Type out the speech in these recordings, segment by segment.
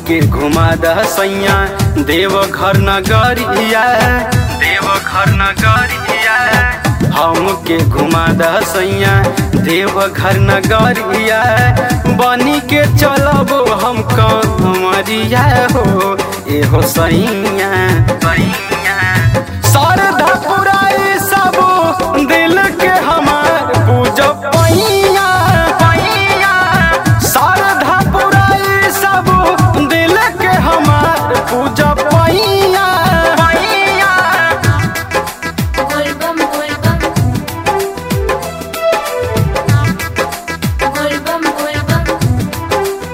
हमके घुमा द सैया देव घर नगरिया देव घर नगरिया हमके घुमा द सैया देव घर नगरिया बनी के चलब हम कमरिया हो एहो सैया सैया शारदा पुराई सब दिल के हमार पूजब पैया पैया शारदा पुराई सब दिल के हमार पूजब पैया पैया Golbam golbam Golbam golbam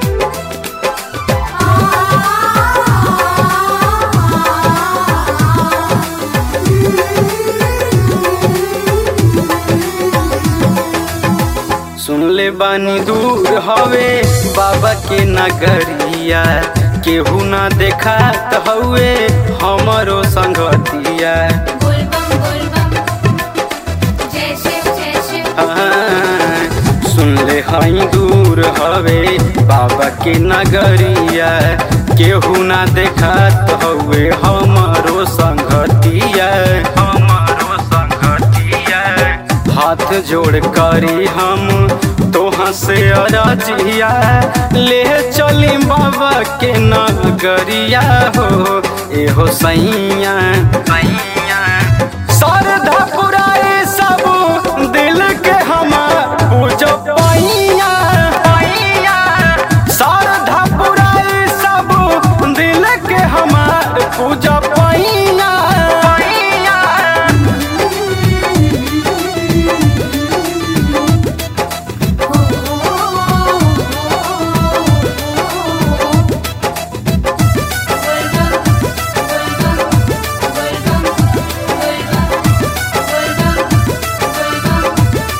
सुन ले बानी दूर हवे बाबा के नगरिया केहू ना देखा हवे हमरो संगतिया Golbam golbam Jai Shiv Jai Shiv हाँ, सुन ले हई दूर हवे बाबा के नगरिया केहू ना देखत हवे हमरो संगतिया हमरो संगतिया हाथ जोड़ करी हम तोहा से अरजिया ले चली बाबा के नगरिया हो एहो सैया सैया शारदा पुराए सब दिल के हमार पूजो पैया पैया शारदा पुराए सब दिल के हमार पूजो पैया पैया Golbam golbam golbam golbam golbam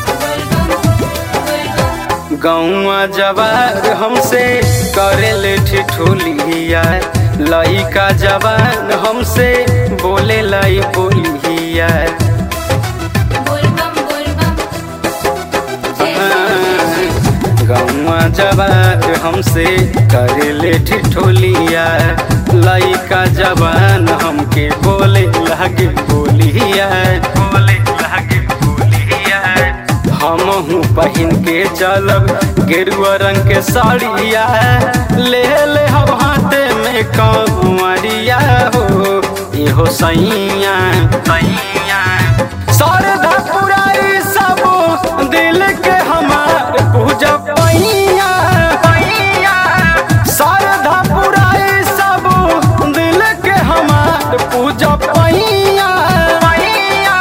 golbam गौआ जवार हमसे करे ले ठिठुलिया लइका जवान हमसे बोले लाई बोलिया golbam golbam Jai Shiv गौआ जवार हमसे करे ले ठिठुलिया लइका जवान हमके बोले लगे बोलिया बोले लगे बोलिया हमहू पहिन के चलब गेरुआ रंग के साड़िया ले ले हम हाथे में कंवरिया हो इहो सैया सैया शारदा पुराई सब दिल के हमार पूजा पैया पैया शारदा पुराई सब दिल के हमार पूजा पैया पैया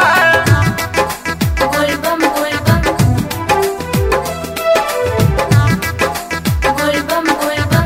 golbam golbam golbam golbam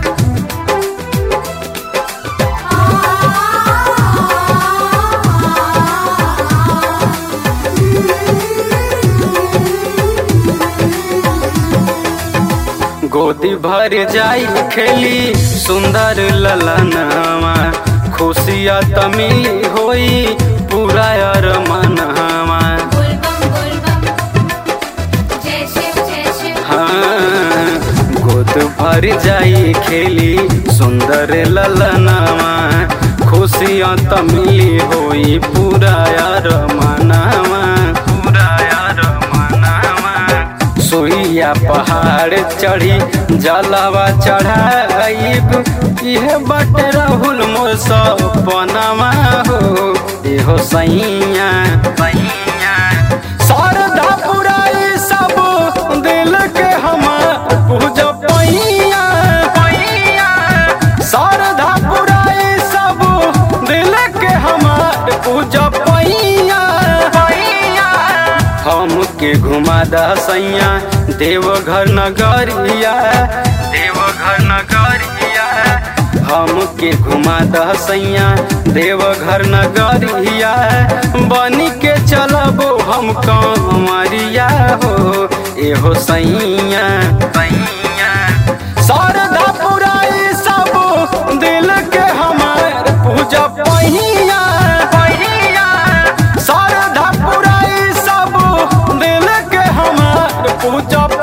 गोदी भर जाई खेली सुंदर ललनवा खुशिया तमिली होई पूरा अरमनवा golbam golbam Jai Shiv Jai Shiv हाँ गोद भर जाई खेली सुंदर ललनवा खुशिया तमिली होई पूरा अरमनवा पूरा अरमनवा सुइया पहाड़ चढ़ी जलवा चढ़ाइब इहे बट राहुल मोर सपनवा हो एहो सैया सैया शारदा पुराई सब दिल के हमार पूजा पैया पैया शारदा पुराई सब दिल के हमार पूजा पैया पैया हमके घुमा द सैया देवघर नगरिया देवघर नगरिया हमके घुमा द सैया देवघर नगरिया बनी के चलबो हम कमरिया हो एहो सैया सैया शारदा पुराई सब दिल के हमार पूजा पहिया पहिया शारदा पुराई सब दिल के हमार पूजा